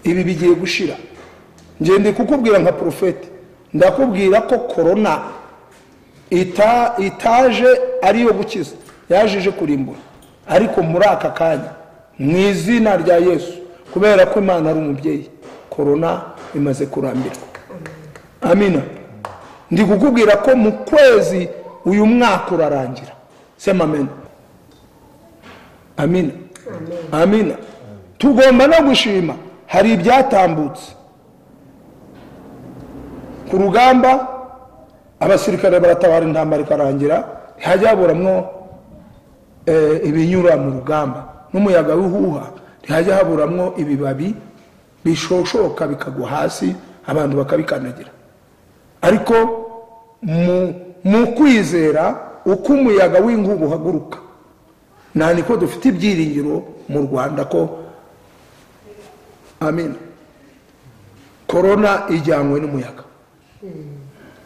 ibi bigiye gushira ngende kukubwira nka porofeti ndakubwira ko korona ita- itaje ariyo gukiza yaje ije kurimbura ariko muri aka kanya mu izina rya yesu kubera ko imana ari umubyeyi korona imaze kurambirwa amina ndi kukubwira ko mu kwezi uyu mwaka urarangira sema amena amina amina tugomba no gushima hari ibyatambutse ku rugamba abasirikare baratabara intambara ikarangira hajya haburamwo eh, ibinyura mu rugamba n'umuyaga w'ihuha ntihajya haburamwo ibibabi bishoshoka bikagwa hasi abantu bakabikandagira ariko mu- mu kwizera uko umuyaga w'inkuba uhaguruka nta niko dufite ibyiringiro mu rwanda ko amina korona ijyanywe n'umuyaga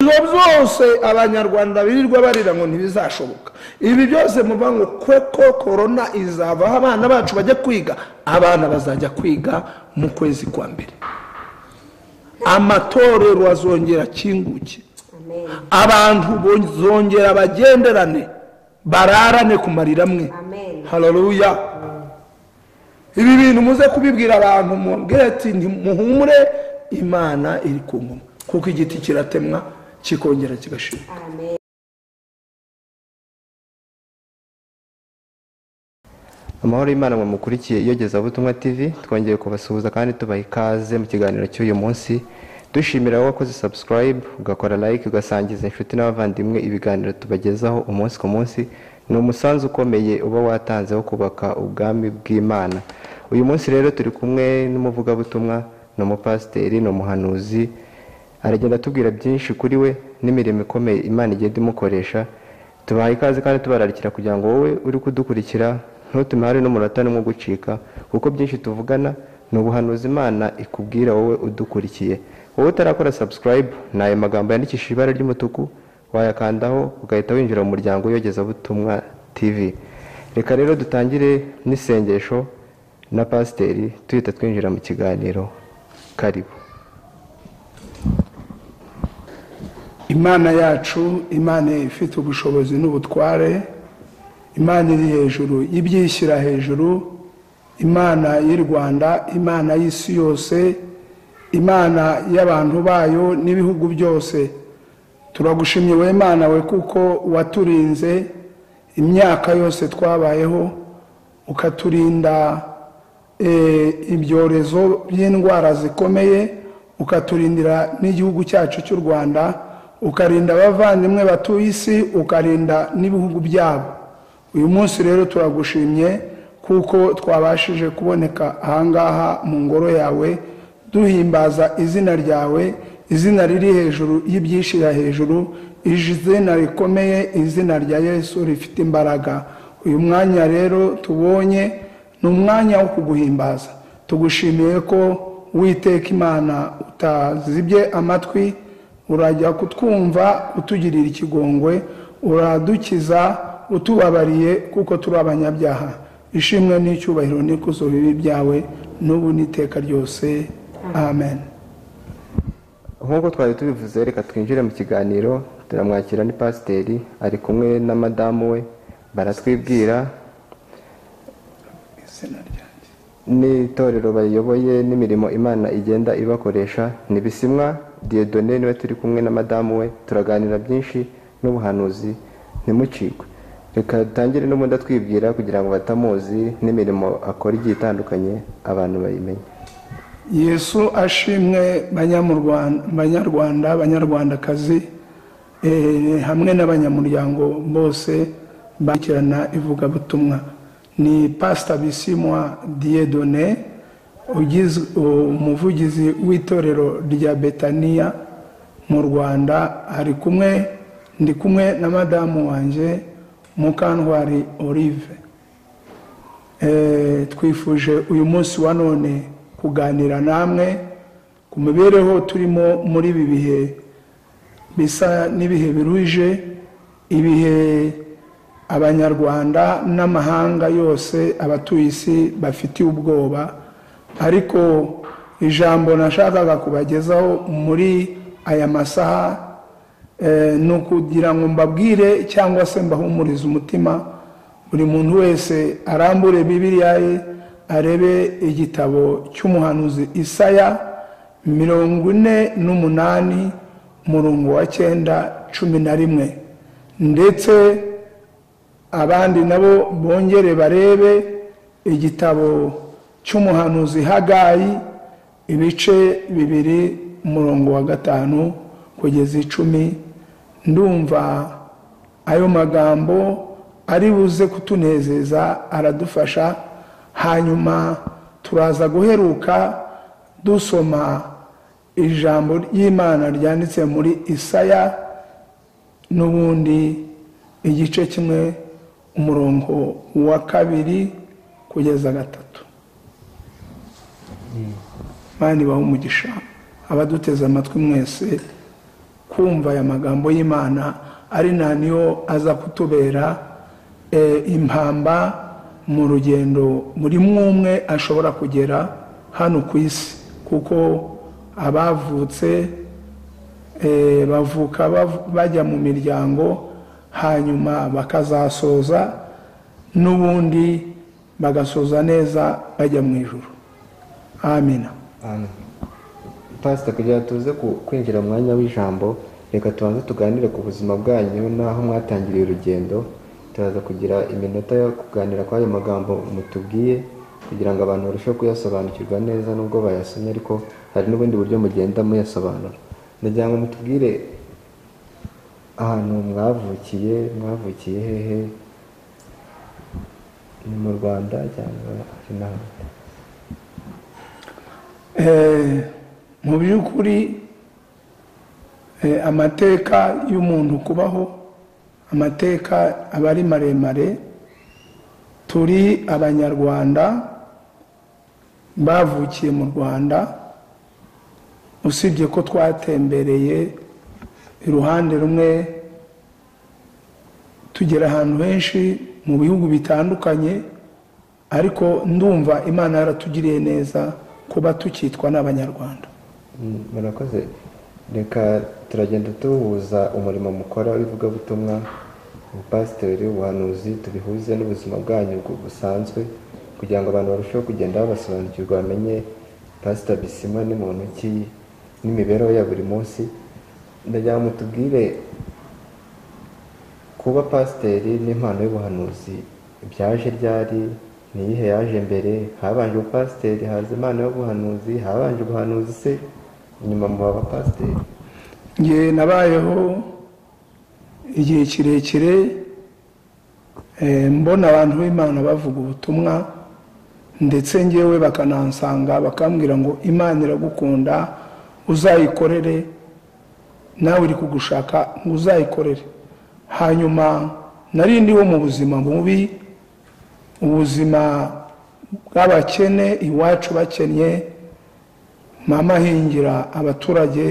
ibyo byose abanyarwanda birirwa barira ngo ntibizashoboka ibi byose muva ngo kuko korona izavaho abana bacu bajya kwiga abana bazajya kwiga mu kwezi kwa mbere amatorero azongera akinguke Amen. abantu bozongera bagenderane bararane ku marira amwe Amen. hararuya ibi bintu muze kubibwira abantu mubwire ati ntimuhumure imana iri ku ngoma kuko igiti kiratemwa kikongera kigashira Amen. amahoro y'imana mu mukurikiye iyogezabutumwa tv twongeye kubasuhuza kandi tubaha ikaze mu kiganiro cy'uyu munsi dushimira wowe wakoze subscribe ugakora like ugasangiza inshuti n'abavandimwe ibiganiro tubagezaho umunsi ku munsi ni umusanzu ukomeye uba watanze wo kubaka ubwami bw'imana uyu munsi rero turi kumwe n'umuvugabutumwa ni umupasiteri ni umuhanuzi aragenda atubwira byinshi kuri we n'imirimo ikomeye imana igenda imukoresha tubaha ikaze kandi tubararikira kugira ngo wowe uri kudukurikira ntutume hari n'umunota n'umwe ugucika kuko byinshi tuvugana ni ubuhanuzi imana ikubwira wowe udukurikiye wowe utarakora subscribe ni ayo magambo yandikishije ibara ry'umutuku wayakandaho ugahita winjira mu muryango w'iyogezabutumwa tv reka rero dutangire n'isengesho na pasiteri tuhita twinjira mu kiganiro karibu imana yacu imana ifite ubushobozi n'ubutware imana iri hejuru ibyishyira hejuru imana y'u rwanda imana y'isi yose imana y'abantu bayo n'ibihugu byose turagushimye we mana we kuko waturinze imyaka yose twabayeho ukaturinda eh, ibyorezo by'indwara zikomeye ukaturindira n'igihugu cyacu cy'u rwanda ukarinda abavandimwe batuye isi ukarinda n'ibihugu byabo uyu munsi rero turagushimye kuko twabashije kuboneka ahangaha mu ngoro yawe duhimbaza izina ryawe izina riri hejuru y'ibyishyira hejuru izina rikomeye izina rya yesu rifite imbaraga uyu mwanya rero tubonye ni umwanya wo kuguhimbaza tugushimiye ko witeka imana utazibye amatwi urajya kutwumva utugirira ikigongwe uradukiza utubabariye kuko turi abanyabyaha ishimwe n'icyubahiro n'ikuzo bibi byawe n'ubu n'iteka ryose amen nk'uko twari tubivuze reka twinjire mu kiganiro turamwakira ni pasiteri ari kumwe na madamu we baratwibwira izina ryanjye n'itorero bayoboye n'imirimo imana igenda ibakoresha ni bisimwa diyedone niwe turi kumwe na madamu we turaganira byinshi n'ubuhanuzi ntimucikwe reka dutangire n'ubundi atwibwira kugira ngo batamuzi n'imirimo akora igiye itandukanye abantu bayimenye yesu ashimwe banyamurwan- banyarwanda banyarwandakazi eh, hamwe n'abanyamuryango bose bakirana ivugabutumwa ni pasita bisimwa diyedone ugiz- umuvugizi w'itorero rya betaniya mu rwanda ari kumwe ndi kumwe na madamu wanjye mukantwari olive Eh, twifuje uyu munsi wa none kuganira namwe ku mibereho turimo muri ibi bihe bisa n'ibihe biruje ibihe abanyarwanda n'amahanga yose abatuye isi bafitiye ubwoba ariko ijambo nashakaga kubagezaho muri aya masaha eh, ni ukugira ngo mbabwire cyangwa se mbahumurize umutima buri muntu wese arambure bibiriya ye arebe igitabo cy'umuhanuzi isaya mirongo ine n'umunani umurongo wa cyenda cumi na rimwe ndetse abandi nabo bongere barebe igitabo cy'umuhanuzi hagayi ibice bibiri umurongo wa gatanu kugeza icumi ndumva ayo magambo ari buze kutunezeza aradufasha hanyuma turaza guheruka dusoma ijambo ry'imana ryanditse muri isaya n'ubundi igice kimwe umurongo wa kabiri kugeza gatatu mani baha umugisha abaduteze amatwi mwese kumva aya magambo y'imana ari nta niyo aza kutubera eh, impamba mu rugendo muri mwumwe ashobora kugera hano ku isi kuko abavutse eh, bavuka bav- bajya mu miryango hanyuma bakazasoza n'ubundi bagasoza neza bajya mu ijoro amina pasita kugira ngo tuze ku- kwinjira mu mwanya w'ijambo reka tubanze tuganire ku buzima bwanyu n'aho mwatangiriye urugendo turaza kugira iminota yo kuganira kuri ayo magambo mutubwiye kugira ngo abantu barusheho kuyasobanukirwa neza nubwo bayasomye ariko hari n'ubundi buryo mugenda muyasobanura ndagira ngo mutubwire ahantu mwavukiye mwavukiye hehe ni mu rwanda cyangwa ari n'ahandi Eh, mu by'ukuri eh, amateka y'umuntu kubaho amateka aba ari maremare turi abanyarwanda bavukiye mu rwanda usibye ko twatembereye iruhande rumwe tugera ahantu henshi mu bihugu bitandukanye ariko ndumva imana yaratugiriye neza kuba tukitwa n'abanyarwanda Mm, murakoze reka turagenda tuhuza umurimo mukora w'ivugabutumwa ubupasiteri ubuhanuzi tubihuze n'ubuzima bwanyu bwo busanzwe kugira ngo abantu barusheho kugenda babasobanukirwa bamenye pasita bisima ni muntu ki n'imibereho ya buri munsi ndagira ngo mutubwire kuba pasiteri n'impano y'ubuhanuzi byaje ryari ni iyihe yaje mbere habanje ubupasiteri haza impano y'ubuhanuzi habanje ubuhanuzi se nyuma muba abapasiteri njye nabayeho igihe kirekire eh, mbona abantu b'imana bavuga ubutumwa ndetse ngewe bakanansanga bakambwira ngo imana iragukunda uzayikorere nawe iri kugushaka ngo uzayikorere hanyuma nari ndiho mu buzima bubi ubuzima bw'abakene iwacu bakennye mama ahingira abaturage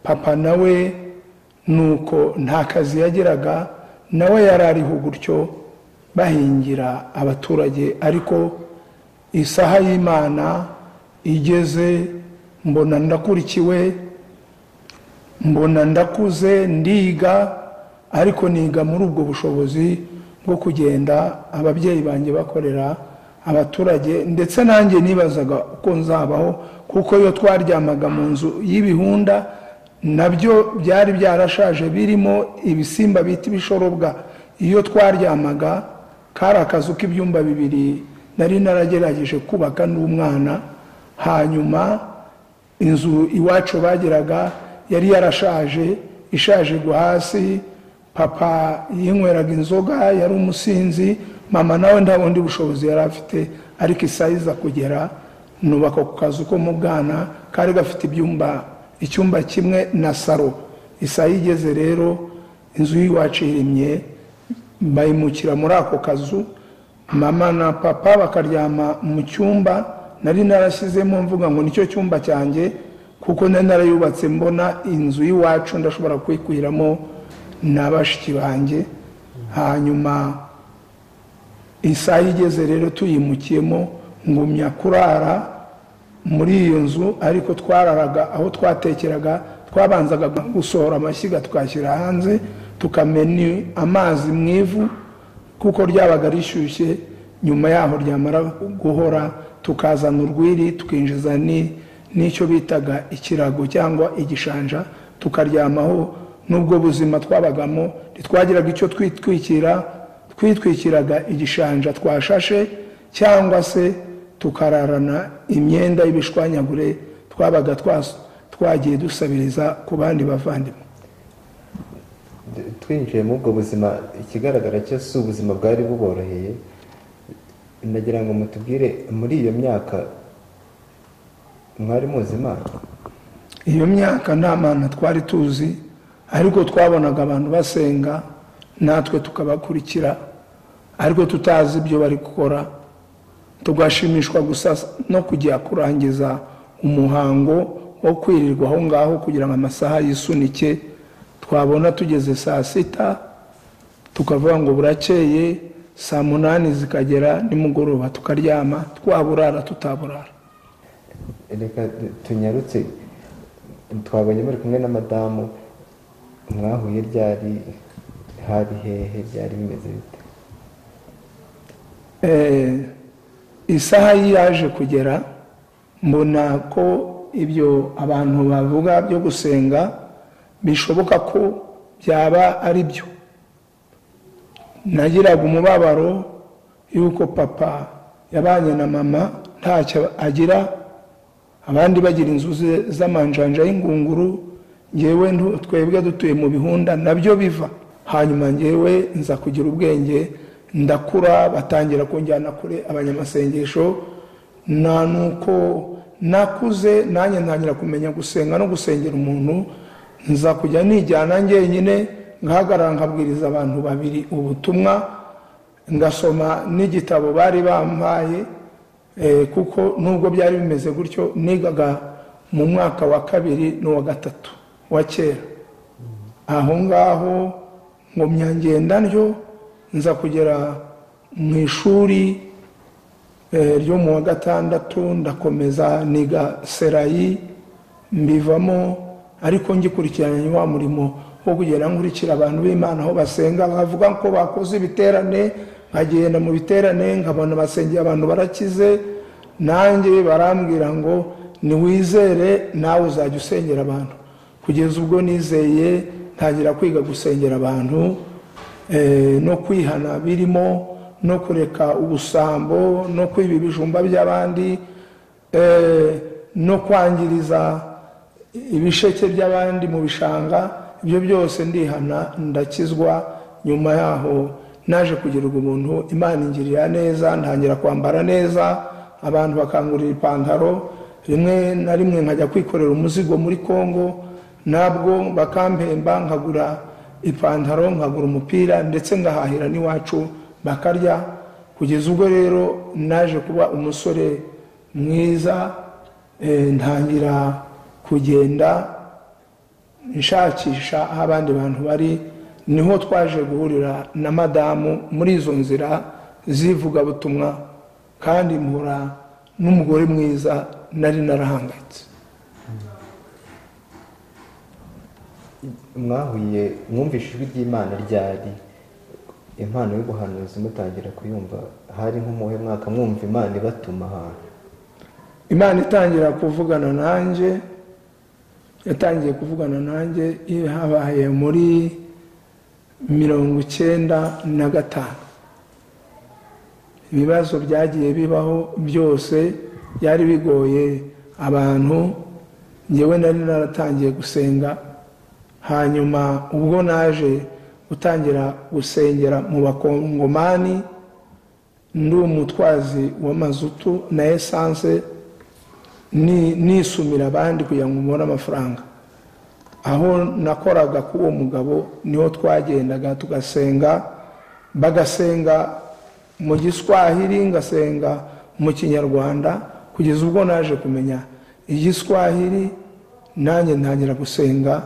papa nawe nuko nta kazi yageraga nawe yari ariho gutyo bahingira abaturage ariko isaha y'imana igeze mbona ndakurikiwe mbona ndakuze ndiga ariko niga muri ubwo bushobozi bwo kugenda ababyeyi banjye bakorera abaturage ndetse nanjye nibazaga uko nzabaho kuko iyo twaryamaga mu nzu y'ibihunda nabyo byari byarashaje birimo ibisimba bita ibishorobwa iyo twaryamaga kari akazu k'ibyumba bibiri nari naragerageje kubaka n'umwana hanyuma inzu iwacu bagiraga yari yarashaje ishaje igwa hasi papa yinyweraga inzoga yari umusinzi mama nawe nta bundi bushobozi yari afite ariko isayiza kugera nubaka ku kazu ko mu bwana kari gafite ibyumba icyumba kimwe na saro isayi igeze rero inzu y'iwacu irimye bayimukira muri ako kazu mama na papa bakaryama mu cyumba nari narashyizemo mvuga ngo nicyo cyumba cyanjye kuko nari narayubatse mbona inzu y'iwacu ndashobora kwikuramo na bashiki banjye hanyuma isaha igeze rero tuyimukiyemo ngumya kurara muri iyo nzu ariko twararaga aho twatekeraga twabanzaga gusohora amashyiga tukashyira hanze tukamena amazi mu ivu kuko ryabaga rishyushye nyuma yaho ryamara guhora tukazana urwiri tukinjiza ni- n'icyo bitaga ikirago cyangwa igishanja tukaryamaho n'ubwo buzima twabagamo ntitwagiraga icyo twitwikira twitwikiraga igishanja twashashe cyangwa se tukararana imyenda y'ibishwanyagure twabaga twas- twagiye dusabiriza ku bandi bavandimwe twinjiye muri ubwo buzima ikigaragara cyo si ubuzima bwari buboroheye nagira ngo mutubwire muri iyo myaka mwari muzi imana iyo myaka nta mana twari tuzi ariko twabonaga abantu basenga natwe tukabakurikira ariko tutazi ibyo bari gukora tugashimishwa gusa no kujya kurangiza umuhango wo kwirirwa aho ngaho kugira ngo amasaha yisunike twabona tugeze saa sita tukavuga ngo burakeye saa munani zikagera nimugoroba tukaryama twaburara tutaburara reka tu- tunyarutse twabonye muri kumwe na madamu mwahuye ryari hari hehe byari bimeze bite Eh, isaha ye yaje kugera mbona ko ibyo abantu bavuga byo gusenga bishoboka ko byaba ari byo nagiraga umubabaro y'uko papa yabanye na mama ntacyo agira abandi bagira inzu ze- z'amanjanja y'ingunguru ngewe ntu- twebwe dutuye mu bihunda nabyo biva hanyuma ngewe nza kugira ubwenge ndakura batangira kunjyana kure abanyamasengesho na nuko nakuze nanjye ntangira kumenya gusenga no gusengera umuntu nza kujya nijyana njyenyine ngahagarara nkabwiriza abantu babiri ubutumwa ngasoma n'igitabo bari bampaye Eh, kuko nubwo byari bimeze gutyo nigaga mu mwaka wa kabiri n'uwa gatatu wa kera aho ngaho ngo myangenda ntyo nza kugera mu ishuri eh, ryo mu wa gatandatu ndakomeza niga serayi mbivamo ariko ngikurikiranye wa murimo wo kugera nkurikira abantu b'imana aho basenga bavuga ko bakoze ibiterane nkagenda mu biterane nkabona basengeye abantu barakize nanjye barambwira ngo niwizere nawe uzajya usengera abantu kugeza ubwo nizeye ntangira kwiga gusengera abantu eh, no kwihana birimo no kureka ubusambo no kwiba ibijumba by'abandi eh, no kwangiriza ibisheke by'abandi mu bishanga ibyo byose ndihana ndakizwa nyuma yaho naje kugirirwa umuntu imana ingirira neza ntangira kwambara neza abantu bakangurira ipantaro rimwe na rimwe nkajya kwikorera umuzigo muri kongo nabwo bakampemba nkagura ipantaro nkagura umupira ndetse ngahahira n'iwacu bakarya kugeza ubwo rero naje kuba umusore mwiza eh, ntangira kugenda nshakisha aho abandi bantu bari niho twaje guhurira na madamu muri izo nzira z'ivugabutumwa kandi mpura n'umugore mwiza nari narahangayitse mwahuye mwumvishe ijwi ry'imana ryari impano y'ubuhanuzi mutangira kuyumva hari nk'umuhe mwaka mwumva imana ibatuma ahantu imana itangira kuvugana nanjye yatangiye kuvugana nanjye iyo habaye muri mirongo icyenda na gatanu ibibazo byagiye bibaho byose byari bigoye abantu ngewe nari naratangiye gusenga hanyuma ubwo naje gutangira gusengera mu bakongomani ndi umutwazi w'amazutu na esanse ni- nisumira abandi kugira ngo mbone amafaranga aho nakoraga k'uwo mugabo niho twagendaga tugasenga bagasenga mu giswahili ngasenga mu kinyarwanda kugeza ubwo naje kumenya igiswahili nanjye ntangira gusenga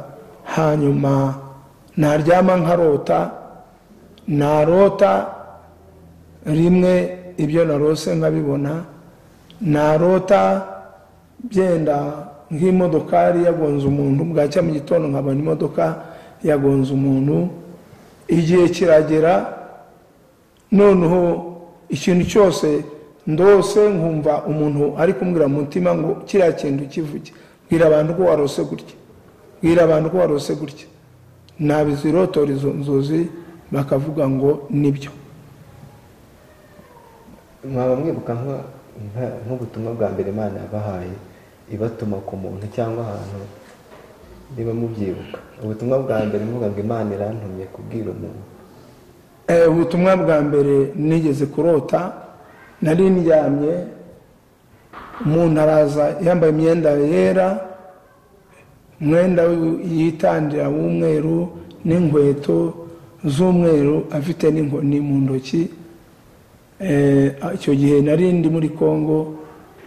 hanyuma naryama nkarota narota rimwe ibyo narose nkabibona narota byenda nk'imodokari yagonze umuntu bwacya mu gitondo nkabona imodoka yagonze umuntu igihe kiragera noneho ikintu cyose ndose nkumva umuntu ari kumbwira mu mutima ngo kiriya kintu kivuge bwira abantu ko warose gutya bwira abantu ko warose gutya nabizirotora izo nzozi bakavuga ngo nibyo mwaba mwibuka nka- nka- nk'ubutumwa bwa mbere imana yabahaye ibatuma ku muntu cyangwa ahantu niba mubyibuka ubutumwa bwa mbere mvuga ngo imana irantumye kubwira umuntu Eh, ubutumwa bwa mbere nigeze kurota nari ndyamye umuntu araza yambaye imyenda yera umwenda w'i- yitandira w'umweru n'inkweto z'umweru afite n'inkoni mu ntoki Eh, icyo gihe nari ndi muri congo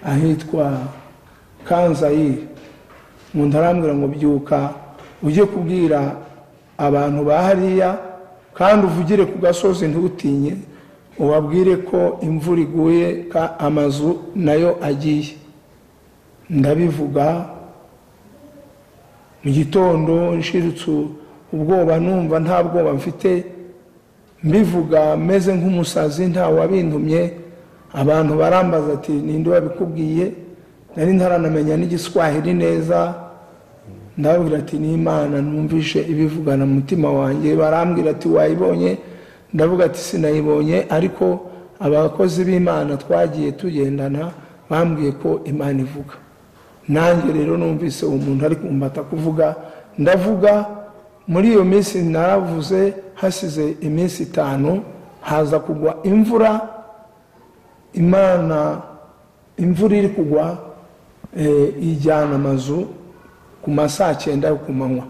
ahitwa kanzayire umuntu arambwira ngo byuka ujye kubwira abantu ba hariya kandi uvugire ku gasozi ntutinye ubabwire ko imvura iguye ka- amazu nayo agiye ndabivuga mu gitondo nshirutse ubwoba numva nta bwoba mfite mbivuga meze nk'umusazi nta wabintumye abantu barambaza ati ninde wabikubwiye nari ntaranamenya n'igiswahili neza ndababwira ati n'imana numvishe ibivugana mu mutima wanjye barambwira ati wayibonye ndavuga ati sinayibonye ariko abakozi b'imana twagiye tugendana bambwiye ko imana ivuga nanjye rero numvise uwo muntu ari kumbata kuvuga ndavuga muri iyo minsi naravuze hasize iminsi itanu haza kugwa imvura imana imvura iri kugwa eh, ijyana amazu ku ma saa cyenda yo ku manywa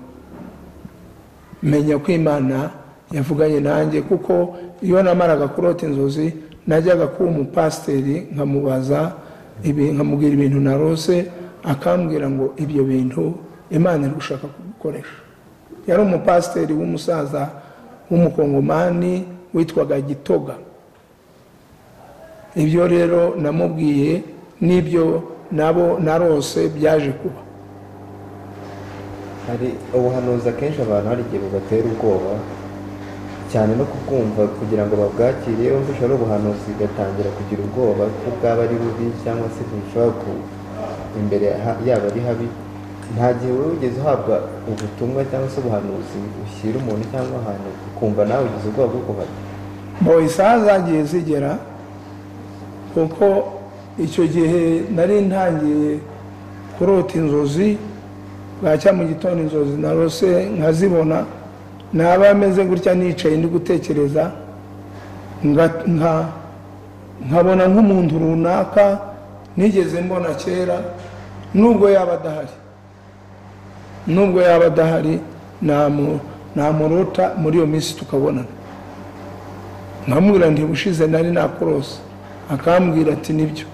menya ko imana yavuganye nanjye kuko iyo namaraga kurota inzozi najyaga kuba umupasiteri nkamubaza ibi- nkamubwira ibintu narose akambwira ngo ibyo bintu imana iri gushaka kubikoresha yari umupasiteri w'umusaza w'umukongomani witwaga gitoga ibyo rero namubwiye n'ibyo nabo narose byaje kuba hari ubuhanuzi akenshi abantu hari igihe bubatera ubwoba cyane no kubwumva kugira ngo babwakire iyo wumvise ari ubuhanuzi ugatangira kugira ubwoba ko bwaba ari bubi cyangwa se bushobora ku imbere ha- yaba ari habi nta gihe wowe ugeze uhabwa ubutumwa cyangwa se ubuhanuzi ushyira umuntu cyangwa ahantu ukumva nawe ugize ubwoba bwo kuhava ngo isaha zagiye zigera kuko icyo gihe nari ntangiye kurota inzozi bwacya mu gitondo inzozi narose nkazibona naba meze gutya nicaye ndi gutekereza nga- nka- nkabona nk'umuntu runaka nigeze mbona kera nubwo yaba adahari nubwo yaba adahari namu- namurota muri iyo minsi tukabonana nkamubwira nti ubushize nari nakurose akambwira ati nibyo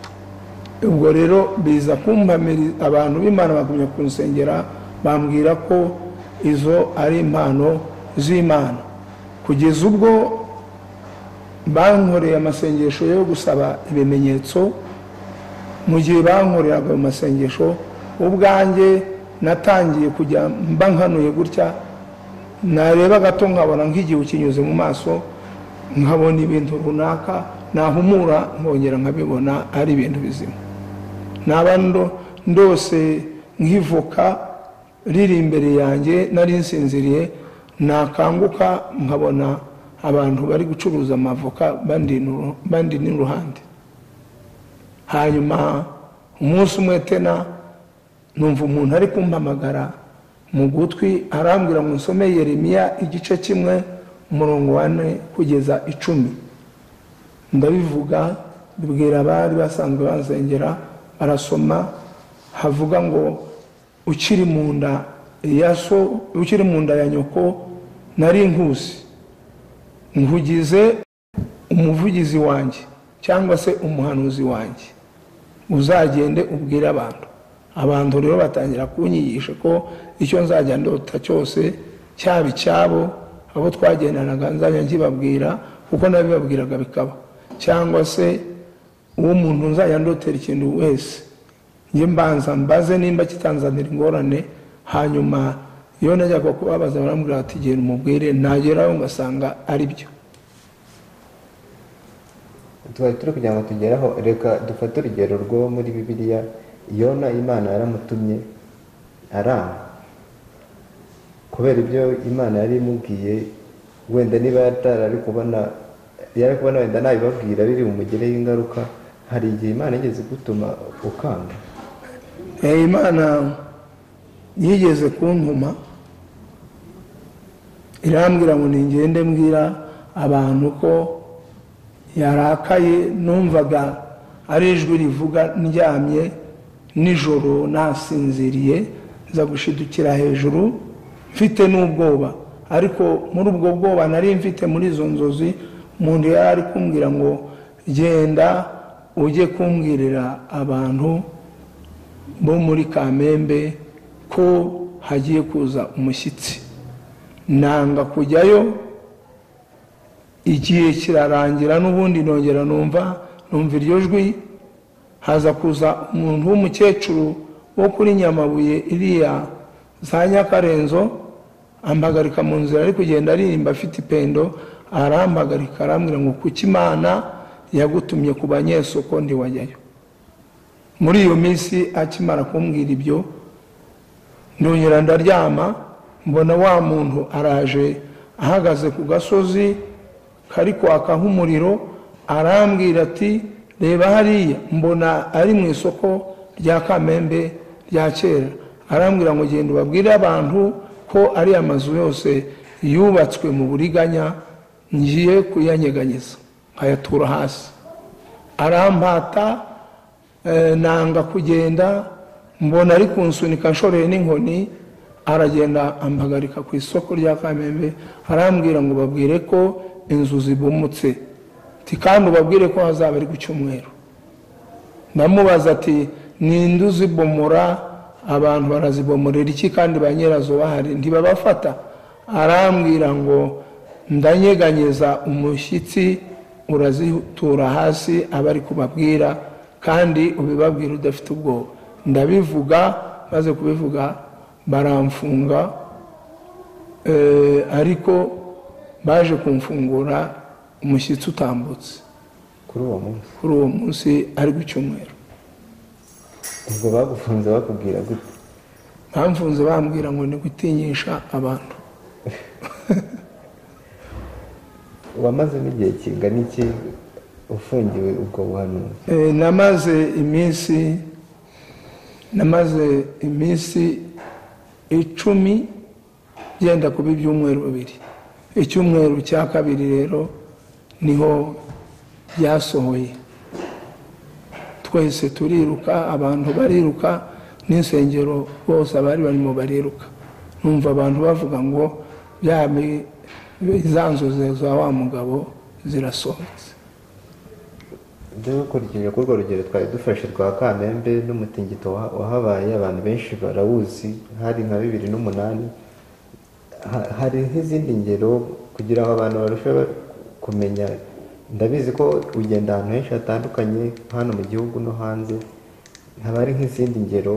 ubwo rero biza kumpamira abantu b'imana bagumya kunsengera bambwira ko izo ari impano z'imana kugeza ubwo bankoreye amasengesho yo gusaba ibimenyetso mu gihe bankoreraga ayo masengesho ubwanjye natangiye kujya mba nkanuye gutya nareba gato nkabona nk'igihu kinyuze mu maso nkabona ibintu runaka nahumura nkongera nkabibona ari ibintu bizima naba ndo- ndose nk'ivoka riri imbere yanjye nari nsinziriye nakanguka nkabona abantu bari gucuruza amavoka bandinura- bandina iruhande hanyuma umunsi umwe tena numva umuntu ari kumpamagara mu gutwi arambwira ngo nsome yeremiya igice kimwe umurongo wa ne kugeza icumi ndabivuga bibwira abari basanzwe bansengera barasoma havuga ngo ukiri mu nda ya so ukiri mu nda ya nyoko nari nkusi nkugize umuvugizi wanjye cyangwa se umuhanuzi wanjye uzagende ubwire abantu abantu rero batangira kunyigisha ko icyo nzajya ndota cyose cyaba icyabo abo twagendanaga nzajya nkibabwira kuko nabibabwiraga bikaba cyangwa se uwo muntu nzajya ndotera ikintu wese njye mbanza mbaze nimba kitanzanira ingorane hanyuma iyo najyaga kubabaza barambwira bati genda umubwire nageraho ngasanga ari byo twari turi kugira ngo tugeraho reka dufate urugero rwo muri bibiliya yona imana yaramutumye aranga kubera ibyo imana yari imubwiye wenda niba yari kubona yari kubona wenda ntabibabwira biri bumugereho ingaruka hari igihe imana yigeze gutuma ukanga Eh, imana yigeze kuntuma irambwira ngo ningende mbwira abantu ko yarakaye numvaga ari ijwi rivuga ndyamye nijoro nasinziriye nza gushidukira hejuru mfite n'ubwoba ariko muri ubwo bwoba nari mfite muri izo nzozi umuntu yari ari kumbwira ngo genda ujye kumbwirira abantu bo muri kamembe ko hagiye kuza umushyitsi nanga kujyayo igihe kirarangira n'ubundi nongera numva numva iryo jwi haza kuza umuntu w'umukecuru wo kuri nyamabuye iriya za nyakarenzo ampagarika mu nzira ari kugenda aririmba afite ipendo arampagarika arambwira ngo kuki imana yagutumye ku banyesoko ndiwajyayo muri iyo minsi akimara kumbwira ibyo ndongera ndaryama mbona wa muntu araje ahagaze ku gasozi kari kwaka nk'umuriro arambwira ati reba hariya mbona ari mu isoko rya kamembe rya kera arambwira ngo genda ubabwire abantu ko ari amazu yose yubatswe mu buriganya ngiye kuyanyeganyeza nkayatura hasi arampata eh, nanga kugenda mbona ari kunsunika nshoreye n'inkoni aragenda ampagarika ku isoko rya kamembe arambwira ngo babwire ko inzu zibomotse ati kandi ubabwire ko hazaba ari ku cyumweru ndamubaza ati ninde uzibomora abantu barazibomorera iki kandi ba nyirazo bahari ntibabafata arambwira ngo ndanyeganyeza umushyitsi urazitura hasi aba ari kubabwira kandi ubibabwira udafite ubwoba ndabivuga maze kubivuga baramfunga eh, ariko baje kumfungura umushyitsi utambutse kuri uwo munsi kuri uwo munsi ari ku cyumweru ubwo bagufunze bakubwira gute bamfunze bambwira ngo ni gutinyisha abantu wamazemo igihe kingana iki ufungiwe ubwo buhanuzi Eh, namaze iminsi namaze iminsi icumi genda kuba ibyumweru bibiri icyumweru cya kabiri rero niho byasohoye twese turiruka abantu bariruka n'insengero bose abari barimo bariruka numva abantu bavuga ngo bya bi- za nzozi za wa mugabo zirasohotse dore ukurikije kuri urwo rugero twari dufashe rwa kamembe n'umutingito waha- wahabaye abantu benshi barawuzi hari nka bibiri n'umunani Ha- hari nk'izindi ngero kugira ngo abantu barusheho kumenya ndabizi ko ugenda ahantu henshi hatandukanye hano mu gihugu no hanze haba hari nk'izindi ngero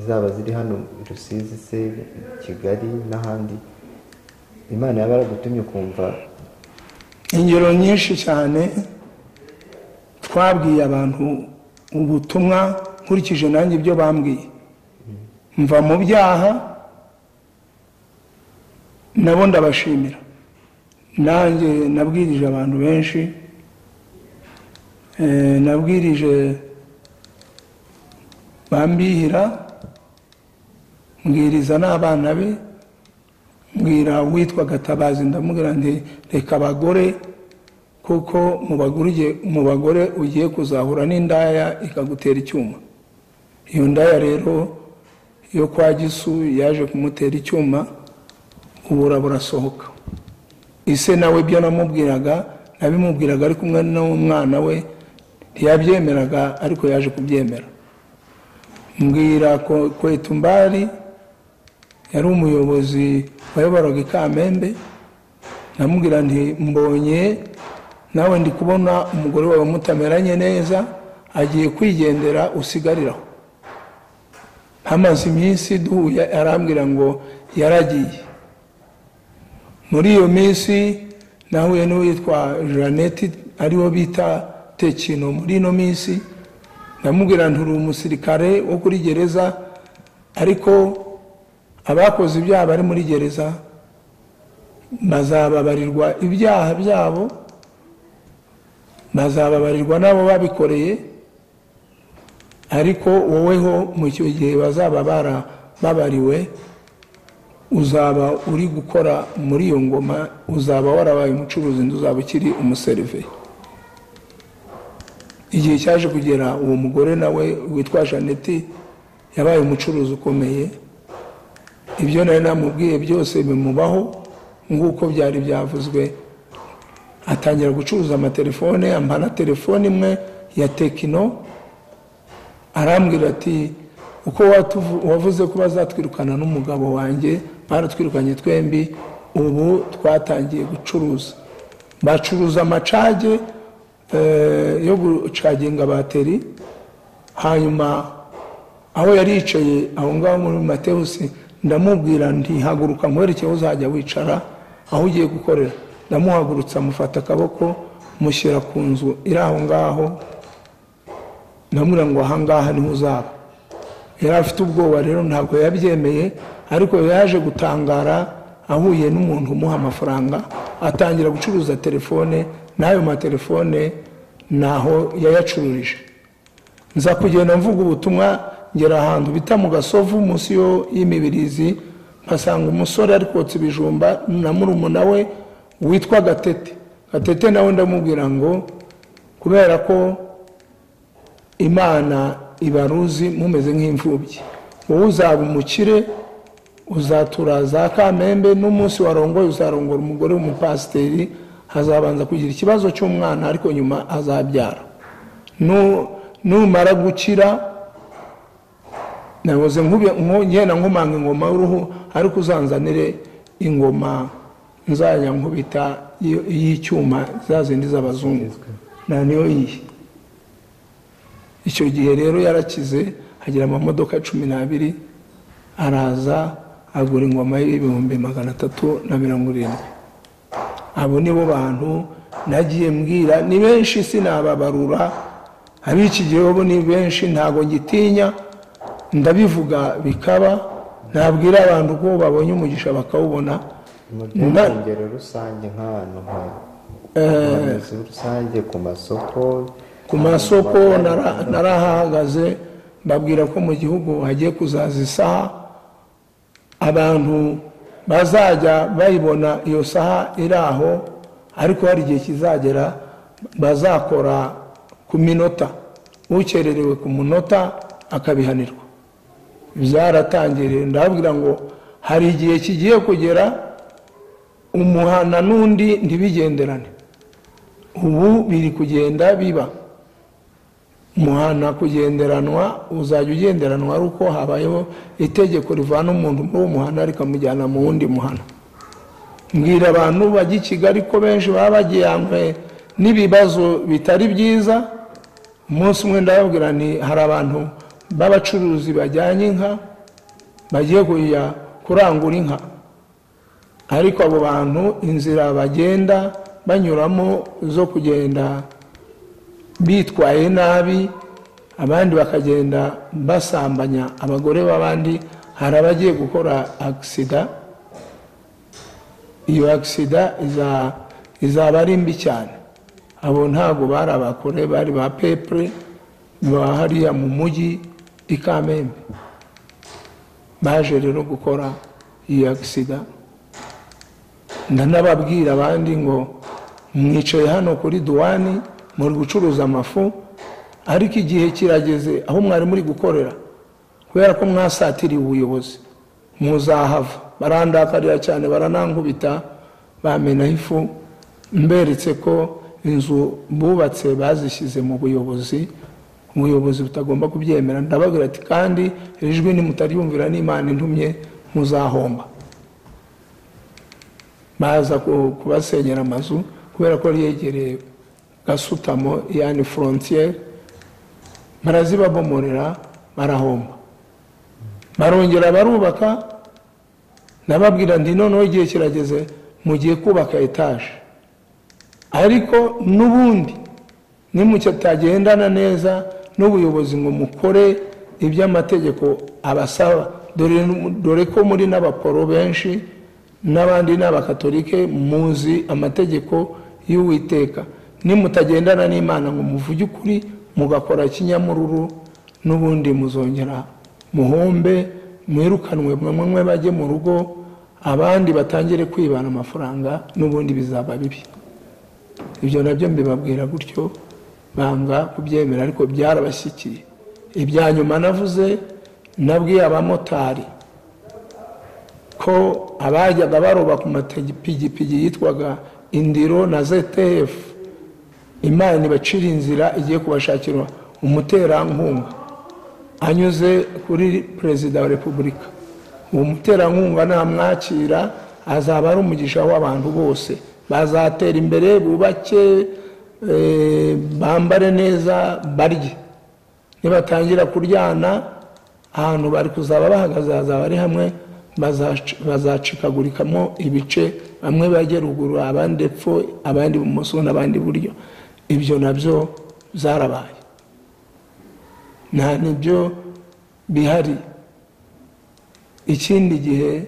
zaba ziri hano rusizi se kigali n'ahandi imana yaba yaragutumye ukumva ingero nyinshi cyane twabwiye abantu ubutumwa nkurikije nanjye ibyo bambwiye mva mu byaha nabo ndabashimira nanjye nabwirije abantu benshi eh, nabwirije bambihira mbwiriza n'abana be mbwira uwitwa gatabazi ndamubwira nti reka abagore kuko mu bagore ugiye- mu bagore ugiye kuzahura n'indaya ikagutera icyuma iyo ndaya rero yo kwa gisu yaje kumutera icyuma ubura burasohoka ise nawe ibyo namubwiraga nabimubwiraga ari kumwe n'umwana we ntiyabyemeraga ariko yaje kubyemera mbwira ko- kwetumbari yari umuyobozi wayoboraga ikamembe namubwira nti mbonye nawe ndi kubona umugore wawe mutameranye neza agiye kwigendera usigariraho hamaze iminsi duhuye arambwira ngo yaragiye muri iyo minsi nahuye n'uwitwa jeannette ariwo bita tekino muri ino minsi ndamubwira nturi umusirikare wo kuri gereza ariko abakoze ibyaha bari muri gereza bazababarirwa ibyaha byabo bazababarirwa n'abo babikoreye ariko woweho mu icyo gihe bazaba barababariwe uzaba uri gukora muri iyo ngoma uzaba warabaye umucuruzi undi uzaba ukiri umuseriveri igihe cyaje kugera uwo mugore nawe witwa jeannette yabaye umucuruzi ukomeye ibyo nari namubwiye byose bimubaho nk'uko byari byavuzwe atangira gucuruza amatelefone amara telefone imwe ya tekino arambwira ati uko wavuze ko bazatwirukana n'umugabo wanjye baratwirukanye twembi ubu twatangiye gucuruza bacuruza amacage yo gucaginga bateri hanyuma aho yari yicaye aho ngaho muri matewusi ndamubwira ntihaguruka nkwerekeye uzajya wicara aho ugiye gukorera ndamuhagurutsa amufata akaboko mushyira ku nzu iri aho ngaho ndamubwira ngo ahangaha niho uzaba yari afite ubwoba rero ntabwo yabyemeye ariko yaje gutangara ahuye n'umuntu umuha amafaranga atangira gucuruza telefone n'ayo matelefone naho yayacururije nza kugenda mvuga ubutumwa ngera ahantu bita mu gasovu munsi y'imibirizi mpasanga umusore ari kotsa ibijumba na murumuna we witwa gatete gatete nawe ndamubwira ngo kubera ko imana ibaruzi mumeze nk'imfubyi wowe uzaba umukire uzatura za kamembe n'umunsi warongoye uzarongora umugore w'umupasiteri hazabanza kugira ikibazo cy'umwana ariko nyuma azabyara numara gukira naboze ngenda nkomanga ingoma y'uruhu ariko uzanzanire ingoma nzajya nkubita y'icyuma za zindi z'abazungu na niyo yihe icyo gihe rero yarakize hagira amamodoka cumi n'abiri araza agura ingoma y'ibihumbi magana atatu na mirongo irindwi abo ni bo bantu nagiye mbwira ni benshi sinababarura ab'iki gihe bo ni benshi ntabwo ngitinya ndabivuga bikaba nabwira abantu ko babonye umugisha bakawubona ingero rusange nk'abantu nka rusange ku masoko ku masoko narahahagaze babwira ko mu gihugu hagiye kuzaza isaha abantu bazajya bayibona iyo saha iri aho ariko hari igihe kizagera bazakora ku minota ukererewe ku munota akabihanirwa byaratangiriye ndababwira ngo hari igihe kigiye kugera umuhana n'undi ntibigenderane ubu biri kugenda biba umuhana kugenderanwa uzajya ugenderanwa ari uko habayeho itegeko rivana umuntu muri uwo muhanda rikamujyana mu wundi muhanda mbwira abantu bajya i kigali ko benshi baba bagiyanywe n'ibibazo bitari byiza umunsi umwe ndababwira ni hari abantu b'abacuruzi bajyanye inka bagiye kujya kurangura inka ariko abo bantu inzira bagenda banyuramo zo kugenda bitwaye nabi abandi bakagenda basambanya abagore b'abandi hari abagiye gukora agisida iyo agisida izaba ari mbi cyane abo ntabwo bari abakore bari ba pepure hariya mu mujyi i kamembe baje rero gukora iyo agisida ndanababwira abandi ngo mwicaye hano kuri duwani muri gucuruza amafu ariko igihe kirageze aho mwari muri gukorera kubera ko mwasatiriye ubuyobozi muzahava barandakarira cyane baranangubita bamenaho ifu mberetse ko inzu bubatse bazishyize mu buyobozi ubuyobozi butagomba kubyemera ndababwira ati kandi iri jwi nimutaryumvira n'imana intumye muzahomba baza kubasenyera amazu kubera ko ryegereye gasutamo yani frontier barazibabomorera barahomba barongera barubaka nababwira ndi noneho igihe kirageze mugiye kubaka etaje ariko n'ubundi nimucyo bitagendana neza n'ubuyobozi ngo mukore iby'amategeko abasaba dore dore ko muri n'abaporo benshi n'abandi ni abakatolike muzi amategeko y'uwiteka nimutagendana n'imana ngo muvuge ukuri mugakora kinyamururu n'ubundi muzongera muhombe mwirukanwe mwe bajye mu rugo abandi batangire kwibana amafaranga n'ubundi bizaba bibi ibyo nabyo mbibabwira gutyo banga kubyemera ariko byarabashyikiye ibya nyuma navuze nabwiye abamotari ko abajyaga baroba ku mapikipiki yitwaga indiro na ztf imana ibacira inzira igiye kubashakira umuterankunga anyuze kuri perezida wa repubulika uwo muterankunga namwakira azaba ari umugisha w'abantu bose bazatera imbere bubake eh, bambare neza barye nibatangira kuryana ahantu bari kuzaba bahagaze hazaba ari hamwe bazac- bazacikagurikamo ibice bamwe bajye ruguru abandi epfo abandi ibumoso n'abandi iburyo ibyo nabyo zarabaye nta nibyo bihari ikindi gihe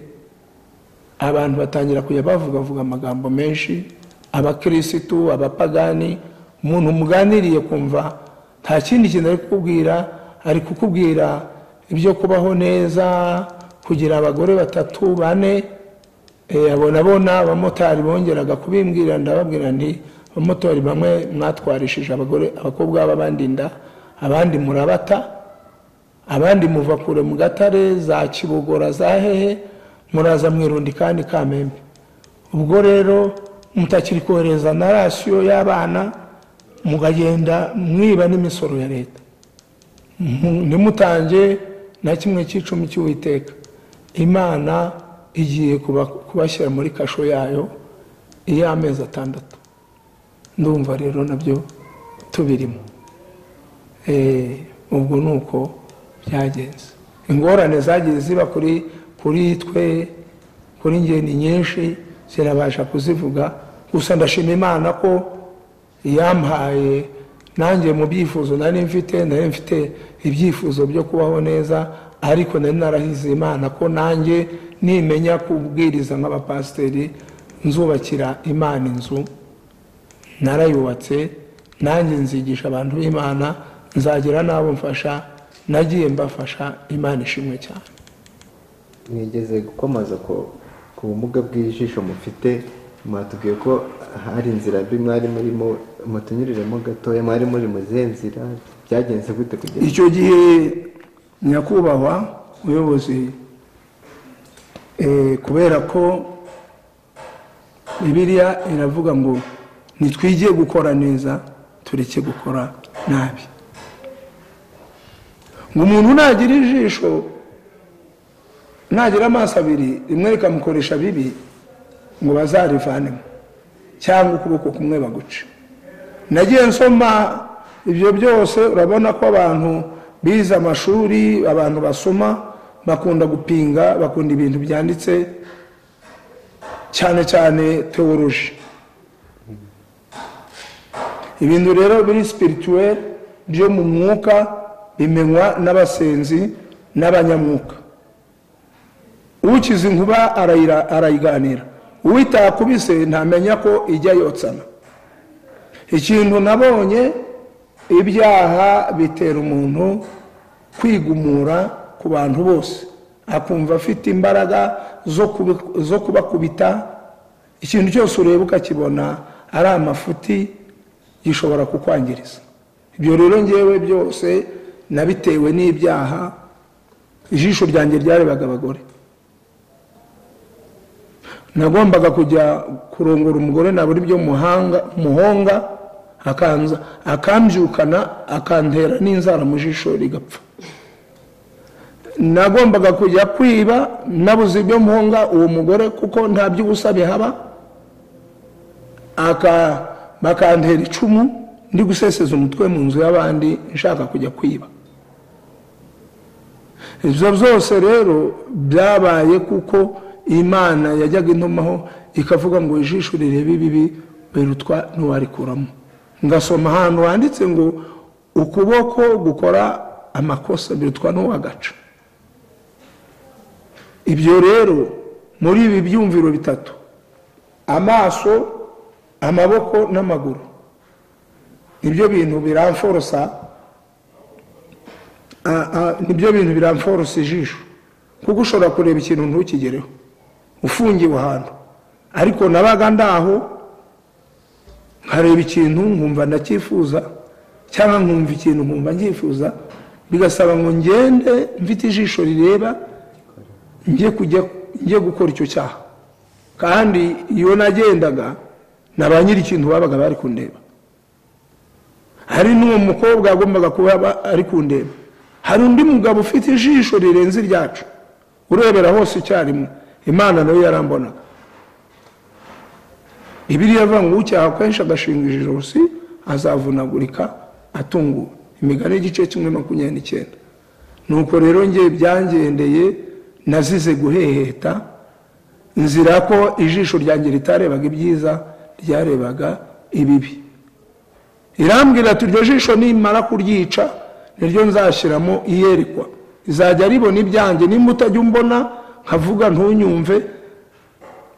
abantu batangira kujya bavugavuga amagambo menshi abakirisitu abapagani umuntu muganiriye kumva nta kindi kintu ari kukubwira ari kukubwira ibyo kubaho neza kugira abagore batatu bane eh, abo nabo ni abamotari bongeraga kubimbwira ndababwira nti abamotari bamwe mwatwarishije abagore abakobwa b'abandi inda abandi murabata abandi muva kure mu gatare za kibogora za hehe muraza mwirundi kandi kamembe ubwo rero mutakiri kohereza na rasiyo y'abana mugagenda mwiba n'imisoro ya leta Mu- ntimutange na kimwe cy'icumi cy'uwiteka imana igiye kuba- kubashyira muri kasho yayo iy'amezi atandatu ndumva rero nabyo tubirimo Eh, ubwo ni uko byagenze ingorane zagiye ziba kuri kuri twe kuri njye ni nyinshi sinabasha kuzivuga gusa ndashima imana ko yampaye nanjye mu byifuzo nari mfite nari mfite ibyifuzo byo kubaho neza ariko nari narahize imana ko nanjye nimenya kubwiriza nk'abapasiteri nzubakira imana inzu narayubatse nanjye nzigisha abantu b'imana nzagira n'abo mfasha nagiye mbafasha imana ishimwe cyane mwigeze gukomoza ku- ku bumuga bw'ijisho mufite mwatubwiye ko hari inzira mbi mwari murimo mutunyuriremo gatoya mwari muri mu zihe nzira byagenze gute kugeza icyo gihe nyakubahwa ubuyobozi eh, kubera ko bibiliya iravuga ngo nitwigiye gukora neza tureke gukora nabi ngo umuntu nagira ijisho nagira amaso abiri rimwe rikamukoresha bibi ngo bazarivanemo cyangwa ukuboko kumwe baguce nagiye nsoma ibyo byose urabona ko abantu bize amashuri abantu basoma bakunda gupinga bakunda ibintu byanditse cyane cyane teoroji ibintu rero biri spirituel byo mu mwuka bimenywa n'abasenzi n'abanyamwuka ukize inkuba arayira- arayiganira uwitakubise ntamenya ko ijya yotsana ikintu nabonye ibyaha bitera umuntu kwigumura ku bantu bose akumva afite imbaraga zo kubi- zo kubakubita ikintu cyose ureba ukakibona ari amafuti gishobora kukwangiriza ibyo rero ngewe byose nabitewe n'ibyaha ijisho ryanjye ryarebaga abagore nagombaga kujya kurongora umugore nabura ibyo muhanga muhonga akanza akambyukana akantera n'inzara mu jisho rigapfa nagombaga kujya kwiba nabuze ibyo muhonga uwo mugore kuko nta by'ubusa bihaba aka- bakantera icumu ndi guseseza umutwe mu nzu y'abandi nshaka kujya kwiba ibyo byose rero byabaye kuko imana yajyaga intumaho ikavuga ngo ijisho rireba ibibi berutwa ntiwarikuramo ngasoma ahantu handitse ngo ukuboko gukora amakosa birutwa n'uwagaca ibyo rero muri ibi byumviro bitatu amaso amaboko n'amaguru nibyo bintu biramforosa a- a- nibyo bintu biramforosa ijisho kuko ushobora kureba ikintu ntukigereho ufungiwe ahantu ariko nabaga ndaho nkareba ikintu nkumva ndacyifuza cyangwa nkumva ikintu nkumva ngyifuza bigasaba ngo ngende mfite ijisho rireba njye kujya njye gukora icyo cyaha kandi iyo nagendaga na ba nyiri ikintu babaga bari kundeba hari n'uwo mukobwa yagombaga kuba aba- ari kundeba hari undi mugabo ufite ijisho rirenze iryacu urebera hose icyarimwe imana nayo yarambonaga ibiriya avuga ngo ucyaha kenshi agashinga ijosi azavunagurika atunguwe imigani y'igice kimwe makumyabiri n'icyenda nuko rero nge byangendeye nazize guheheta nzira ko ijisho ryanjye ritarebaga ibyiza ryarebaga ibibi irambwira ati iryo jisho nimara kuryica niryo nzashyiramo iyerekwa izajya ribona ibyanjye nimba utajya umbona nkavuga ntunyumve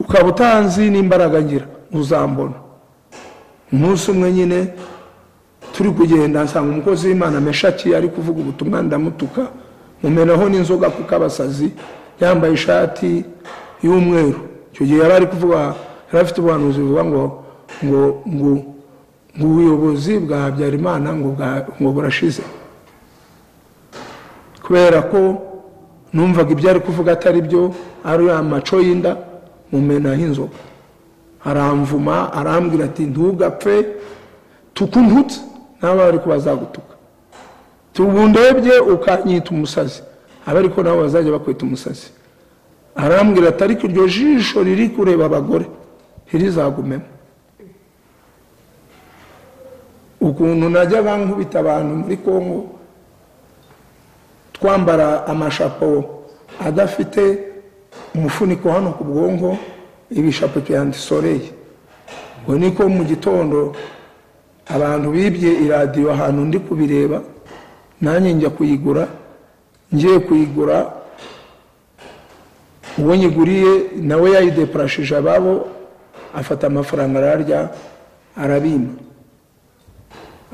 ukaba utanzi n'imbaraga ngira uzambona umunsi umwe nyine turi kugenda nsanga umukozi w'imana meshaki ari kuvuga ubutumwa ndamutuka mumenaho n'inzoga kuko abasazi yambaye ishati y'umweru icyo gihe yari ari kuvuga yari afite ubuhanuzi buvuga ngo ngo ngo ngo ubuyobozi bwa habyarimana ngo bwa- ngo burashize kubera ko numvaga ibyo ari kuvuga atari byo ari amaco y'inda mumenaho inzoga aramvuma arambwira ati ntugapfe tukundutse nawe ariko bazagutuka tubundebye ukanyita umusazi aba ariko nabo bazajya bakwita umusazi arambwira ati ariko iryo jisho riri kureba abagore ntirizagumemo ukuntu najyaga nkubita abantu muri kongo twambara amashapo adafite umufuniko hano ku bwonko ibishapo bya antisoreye ngo niko mu gitondo abantu bibye iradiyo ahantu ndi kubireba nanjye njya kuyigura ngiye kuyigura uwo nyiguriye nawe yayideparashije ababo afata amafaranga ararya arabima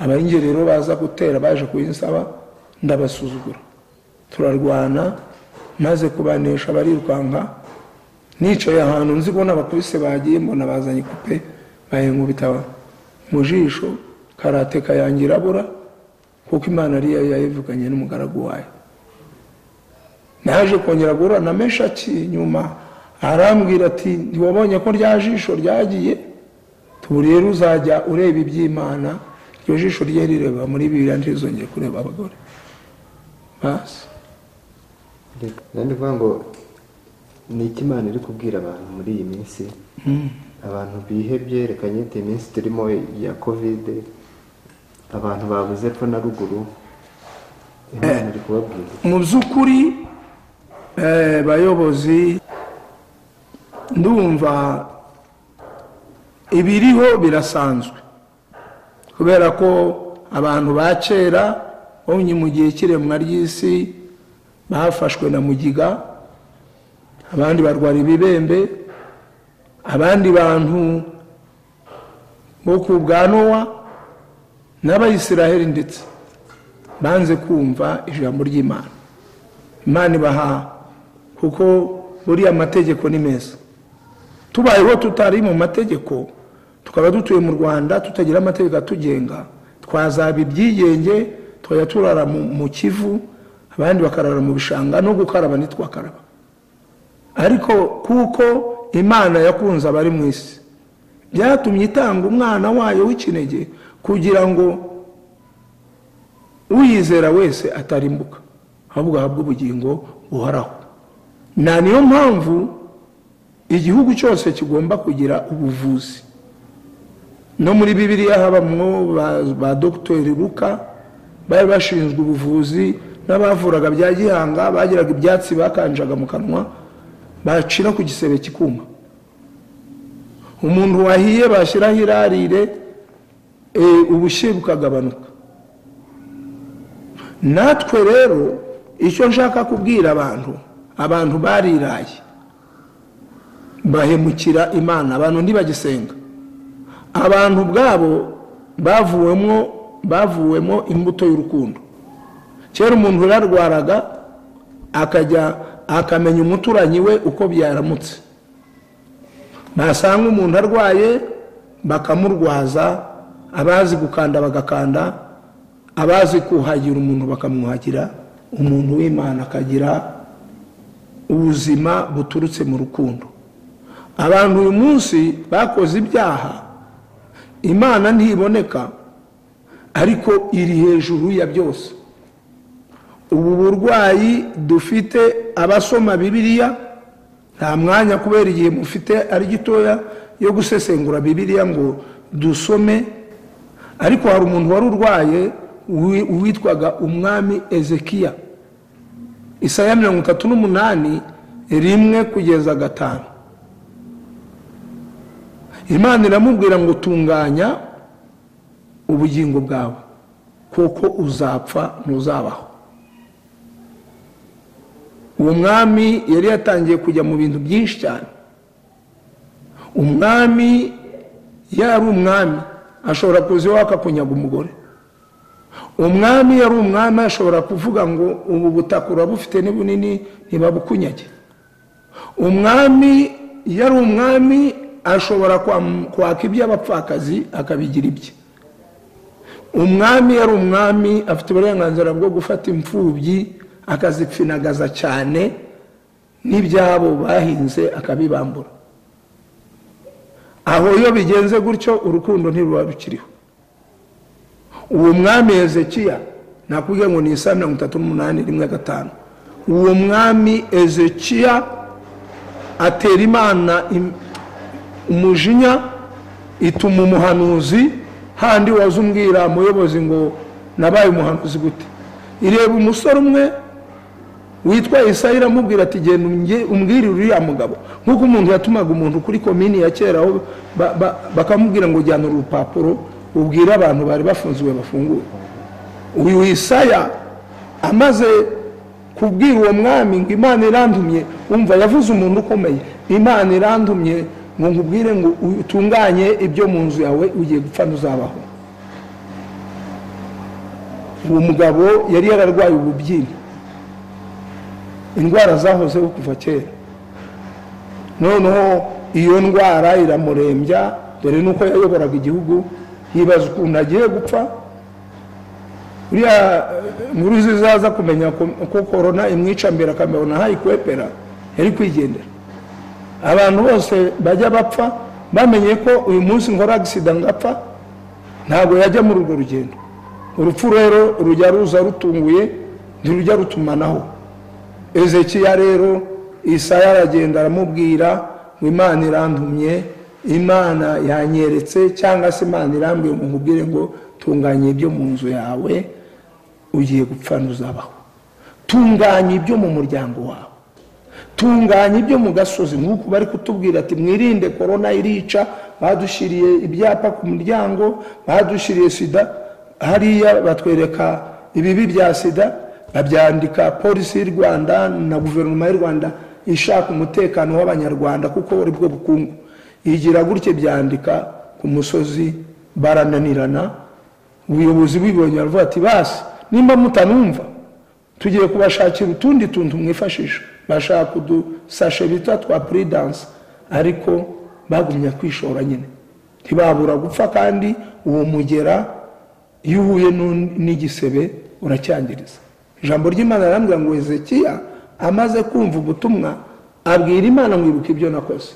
abayingi rero baza gutera baje kuyinsaba ndabasuzugura turarwana maze kubanesha barirukanka nicaye ahantu nzi ko n'abakubise bagiye mbona bazanye kupe bayinkubita mu jisho karate kayange irabura kuko imana ariyo yayivuganye n'umugaragu wayo naje kongera guhura na meshaki nyuma arambwira ati ntiwabonye ko rya jisho ryagiye tuburi rero uzajya ureba iby'imana iryo jisho rye rireba muri bibiriya ntirizongere kureba abagore basi ndi kuvuga ngo ni iki imana iri kubwira abantu muri iyi minsi abantu bihebye reka nyite iminsi turimo ya kovide abantu babuze epfo na ruguru imana iri kubabwira mu by'ukuri eh, bayobozi ndumva ibiriho birasanzwe kubera ko abantu ba kera bomye mu gihe cy'iremwa ry'isi bafashwe na mugiga abandi barwara ibibembe abandi bantu bo ku bwa nowa n'abayisiraheli ndetse banze kumva ijambo ry'imana imana ibaha kuko buriya amategeko ni meza tubayeho tutari mu mategeko tukaba dutuye mu rwanda tutagira amategeko atugenga twazaba ibyigenge tukajya turara mu, mu kivu abandi bakarara mu bishanga no gukaraba ntitwakaraba ariko kuko imana yakunze abari mu isi byatumye itanga umwana wayo w'ikinege kugira ngo uyizera wese atarimbuka ahubwo ahabwa ubugingo buhoraho na niyo mpamvu igihugu cyose kigomba kugira ubuvuzi no muri bibiliya habamwo ba, ba dogiteri luka bari bashinzwe ubuvuzi n'abavuraga bya gihanga bagiraga ibyatsi bakanjaga mu kanwa bacira ku gisebe kikuma umuntu wahiye bashyiraho irarire eh, ubushyuhe bukagabanuka natwe rero icyo nshaka kubwira abantu abantu bariraye bahemukira imana abantu ntibagisenga abantu ubwabo bavuwemo bavuwemo imbuto y'urukundo kera umuntu yararwaraga akajya akamenya umuturanyi we uko byaramutse basanga umuntu arwaye bakamurwaza abazi gukanda bagakanda abazi kuhagira umuntu bakamwuhagira umuntu w'imana akagira ubuzima buturutse mu rukundo abantu uyu munsi bakoze ibyaha imana ntiboneka ariko iri hejuru ya byose ubu burwayi dufite abasoma bibiliya nta mwanya kubera igihe mufite ari gitoya yo gusesengura bibiliya ngo dusome ariko hari umuntu wari urwaye wi- witwaga umwami ezekiya isaya mirongo itatu n'umunani rimwe kugeza gatanu imana iramubwira ngo tunganya ubugingo bwawe kuko uzapfa ntuzabaho uwo mwami yari yatangiye kujya mu bintu byinshi cyane umwami yari umwami ashobora kuza iwawe akakunyaga umugore umwami yari umwami ashobora kuvuga ngo ubu butaka urabufite ni bunini ntibabukunyage umwami yari umwami ashobora kwam- kwaka iby'abapfakazi akabigira ibye umwami yari umwami afite uburenganzira bwo gufata imfubyi akazipfinagaza cyane n'ibyabo bahinze akabibambura aho iyo bigenze gutyo urukundo ntiruba rukiriho uwo mwami hezekiya nakubwiye ngo ni isa mirongo itatu n'umunani rimwe gatanu uwo mwami hezekiya atera imana im- umujinya ituma umuhanuzi handi waza umbwira muyobozi ngo nabaye umuhanuzi gute ireba umusore umwe witwa isayi iramubwira ati genda umge- umbwire uriya mugabo nk'uko umuntu yatumaga umuntu kuri komini ya kera aho ba- ba- bakamubwira ngo jyana uru rupapuro ubwire abantu bari bafunzwe bafungure uyu isaya amaze kubwira uwo mwami ngo imana irantumye umva yavuze umuntu ukomeye imana irantumye ngo nkubwire ngo utunganye ibyo mu nzu yawe ugiye gupfa ntuzabaho uwo mugabo yari yararwaye ububyimba indwara zahozeho kuva kera noneho iyo ndwara iramurembya dore nuko yayoboraga igihugu yibaza ukuntu agiye gupfa uriya eh, nkuru zizaza kumenya ko- ko korona imwica mbere akamubona hayikwepera yari kwigendera abantu bose bajya bapfa bamenye ko uyu munsi nkora agisida ngapfa ntabwo yajya muri urwo rugendo urupfu rero rujya ruza rutunguye ntirujya rutumanaho ezekiya rero isaya aragenda aramubwira ngo imana irantumye imana yanyeretse cyangwa se imana irambwiye ngo nkubwire ngo tunganye ibyo mu nzu yawe ugiye gupfa ntuzabaho tunganya ibyo mu muryango wawe tunganya ibyo mu gasozi nk'uko bari kutubwira ati mwirinde korona irica badushyiriye ibyapa ku muryango badushyiriye sida hariya batwereka ibibi bya sida babyandika polisi y'u rwanda na guverinoma y'u rwanda ishaka umutekano w'abanyarwanda kuko ari bwo bukungu igira gutya byandika ku musozi barananirana ubuyobozi bw'ibonye baravuga ati basi nimba mutanumva tugiye kubashakira utundi tuntu mwifashisha bashaka udusashe bita twa puridanse ariko bagumya kwishora nyine ntibabura gupfa kandi uwo mugera iyo uhuye n'un- n'igisebe uracyangiriza ijambo ry'imana rirambwira ngo hezekiya amaze kumva ubutumwa abwira imana ngo ibuke ibyo nakoze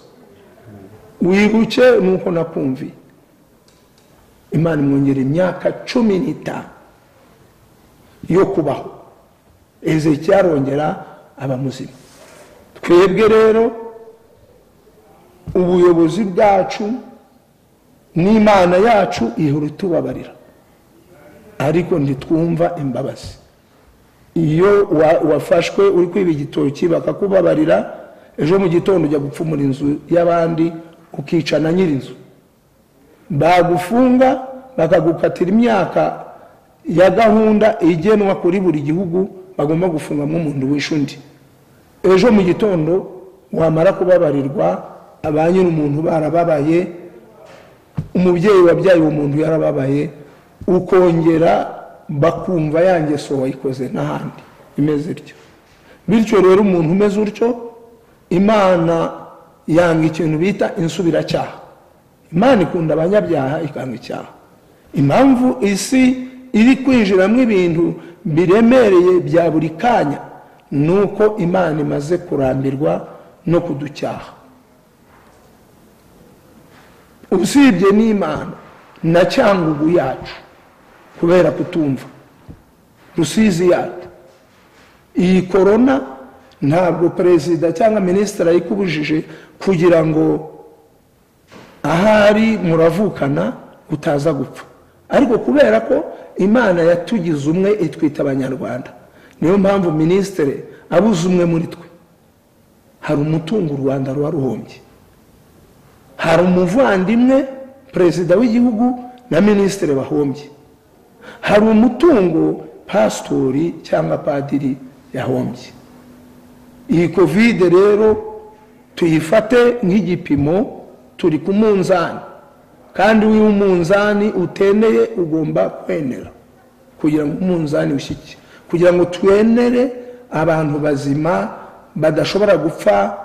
wibuke nuko nakumviye imana imwongera imyaka cumi n'itanu yo kubaho ezekiya arongera aba muzima twebwe rero ubuyobozi bwacu n'imana yacu ihora itubabarira ariko ntitwumva imbabazi iyo wa- wafashwe uri kwiba igitoki bakakubabarira ejo mu gitondo ujya gupfumura inzu y'abandi ukicana nyir'inzu bagufunga bakagukatira imyaka ya gahunda igenwa kuri buri gihugu bagomba gufungamo umuntu wishe undi ejo mu gitondo wamara kubabarirwa ba nyir'umuntu barababaye umubyeyi wabyaye uwo muntu yarababaye ukongera bakumva ya ngeso wayikoze n'ahandi imeze ityo bityo rero umuntu umeze utyo imana yanga ikintu bita insubiracyaha imana ikunda abanyabyaha ikanga icyaha impamvu isi iri kwinjiramo ibintu biremereye bya buri kanya ni uko imana imaze kurambirwa no kuducyaha usibye n'imana na cyangugu yacu kubera kutumva rusizi yacu iyi korona ntabwo perezida cyangwa minisitiri ayikubujije kugira ngo ahari muravukana utaza gupfa ariko kubera ko imana yatugize umwe itwita abanyarwanda niyo mpamvu minisitiri abuze umwe muri twe hari umutungo u rwanda ruba ruhombye hari umuvandimwe perezida w'igihugu na minisitiri bahombye hari umutungo pasitori cyangwa padiri yahombye iyi kovide rero tuyifate nk'igipimo turi ku munzani kandi iyo umunzani utemeye ugomba kwemera kugira ngo umunzani ushyike kugira ngo twemere abantu bazima badashobora gupfa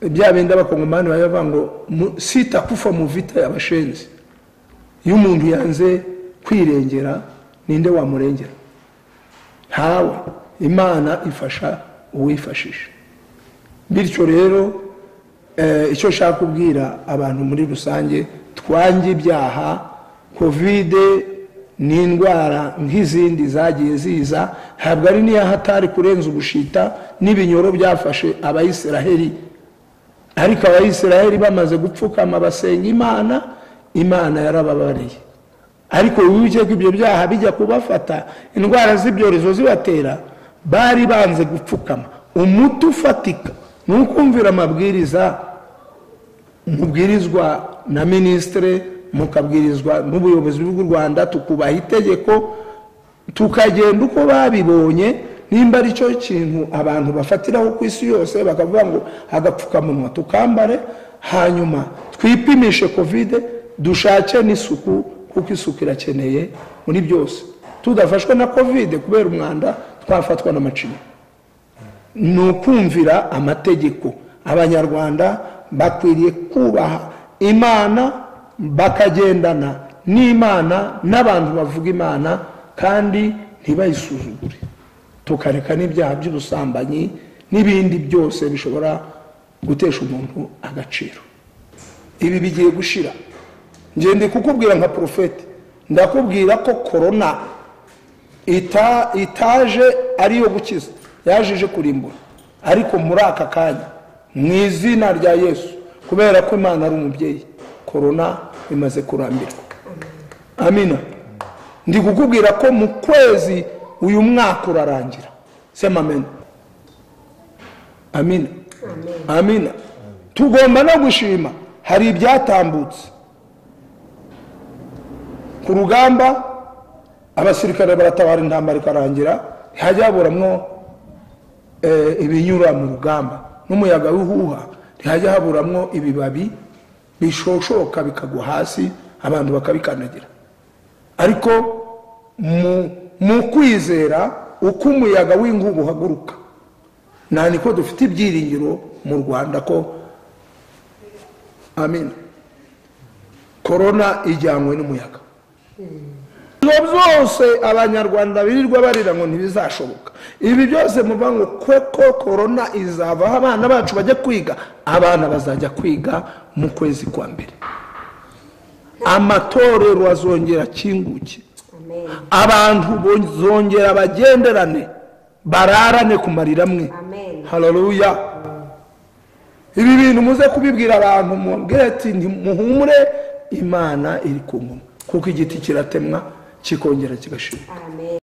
bya bindi abakongomani baba bavuga ngo "Mu- sita kufa mu vita yabashenzi iyo umuntu yanze kwirengera ninde wamurengera ntawe imana ifasha uwifashisha bityo rero eh, icyo nshaka kubwira abantu muri rusange twange ibyaha kovide ni indwara nk'izindi zagiye ziza ntabwo ari n'iya hatari kurenza ubushita n'ibinyoro byafashe abayisiraheli ariko abayisiraheli bamaze gupfukama basenga imana imana yarababariye ariko wibuke ko ibyo byaha bijya kubafata indwara z'ibyorezo zibatera bari banze gupfukama umuti ufatika ni ukumvira amabwiriza mubwirizwa na minisitire mukabwirizwa n'ubuyobozi bw'u rwanda tukubaha itegeko tukagenda uko babibonye nimba ari cyo kintu abantu bafatiraho ku isi yose bakavuga ngo agapfukamunwa tukambare hanyuma twipimishe kovide dushake n'isuku kuko isuku irakeneye muri byose tudafashwe na kovide kubera umwanda twafatwa n'amacinya ni ukumvira amategeko abanyarwanda bakwiriye kubaha imana bakagendana n'imana n'abantu bavuga imana kandi ntibayisuzugure tukareka n'ibyaha by'ubusambanyi n'ibindi byose bishobora gutesha umuntu agaciro ibi bigiye gushira ngende kukubwira nka porofeti ndakubwira ko korona ita itaje ariyo gukiza yaje kurimbura ariko muri aka kanya mu izina rya yesu kubera ko imana ari umubyeyi korona imaze kurambirwa amina ndi kukubwira ko mu kwezi uyu mwaka urarangira sema amena amina amina tugomba no gushima hari ibyatambutse ku rugamba abasirikare baratabara intambara ikarangira ntihajya haburamwo eh, ibinyura mu rugamba n'umuyaga w'ihuha ntihajya haburamwo ibibabi bishoshoka bikagwa hasi abantu bakabikandagira ariko mu- mu kwizera uko umuyaga w'inkuba uhaguruka nta niko dufite ibyiringiro mu rwanda ko amina korona ijyanywe n'umuyaga ibyo byose abanyarwanda birirwa barira ngo ntibizashoboka ibi byose muva ngo kuko korona izavaho abana bacu bajya kwiga abana bazajya kwiga mu kwezi kwa mbere amatorero azongera akinguke Amen. abantu bozongera bagenderane bararane ku marira amwe Amen. haleluya ibi bintu muze kubibwira abantu mubwire ati ntimuhumure imana iri ku kumwe kuko igiti kiratemwa kikongera kigashira Amen.